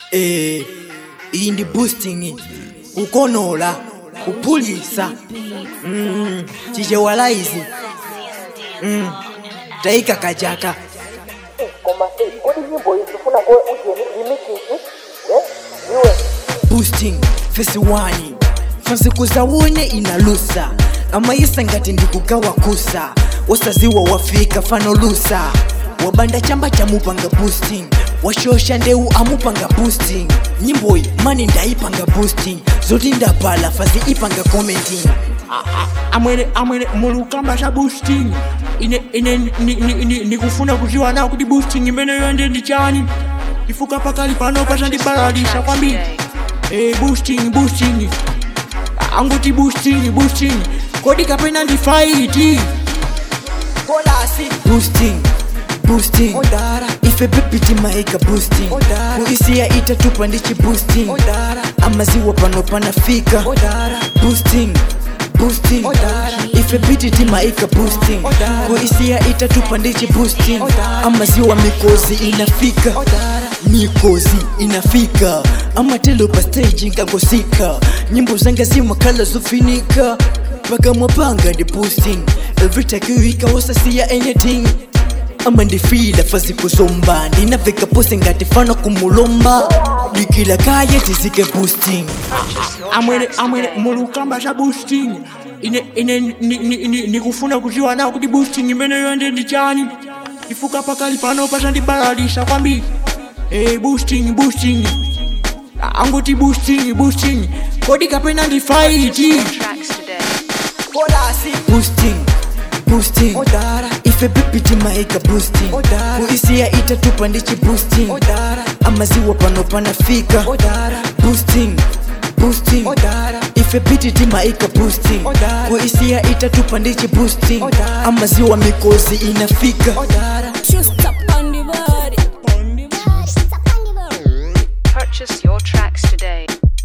eh iyi ndi boosting kukonola kuphulisa mm, chichewalaizi mm, taika kajaka koma eh, kodi nyimbo iyi zifuna ko uje remixes eh iwe boosting fesi wani fansikuzawone inalusa amayisa ngati ndikugawa kusa wasaziwa wafika fanolusa wabanda chamba chamupanga boosting washosha ndeu amupanga boosting nyimboyi mani ndayipanga boosting zoti ndapala fazi ipanga commenting amwene amwene mulukamba za boosting ine ine ni- ni- ni- nikufuna kuziwa nawo kuti boosting imeneyo ndi ndi chani ifuka pakali pano pachandibalalisa kwambiri eh boosting boosting anguti boosting boosting kodi kapena ndi faiti boosting boosting ife bebiti maika boosting kuisiya itatupa ndichi boosting amaziwa pano panafika boosting boosting ife biti timaika boosting kuisiya itatupa ndichi boosting amaziwa mikozi inafika mikozi inafika amatelo pa stage nkangosika nyimbo zanga zimakhala zofinika pakamwa panga ndi boosting evitakiwika wasasiya anything ama ndifila fazi kuzomba ndinaveka pose ngati fana kumulomba dikila kaye tizike boosting amwene amwene mulukamba za boosting ine ine ni- ni- ni- nikufuna kuziwa nawo kuti boosting imeneyo ndi ndi chani ifuka pakali pano pachandibalalisa kwambiri eh boosting boosting anguti boosting boosting kodi kapena ndi faiti tracks today. boosting boosting ife bebiti maika boosting kuisiya itatupa ndichi boosting amaziwa pano panafika boosting boosting ife biti timaika boosting kuisiya itatupa ndichi boosting amaziwa mikozi inafika Just up on the body. Purchase your tracks today.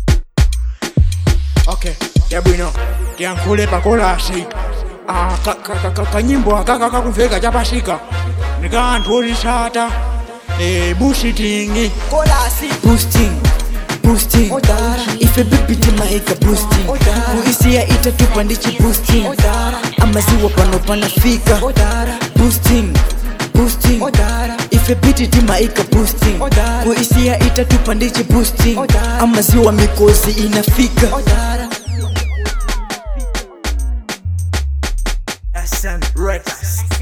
okay yabwino tiyankhule pakolasi Ah, ka- ka- ka- ka- kanyimbo akaka kakuveka chapasika nika anthu otisata eh boosting boosting boosting ife bebiti maika boosting kuisiya itatupa ndichi boosting amaziwa pano panafika boosting boosting ife biti timaika boosting kuisiya itatupa ndichi boosting amaziwa mikozi inafika SM Records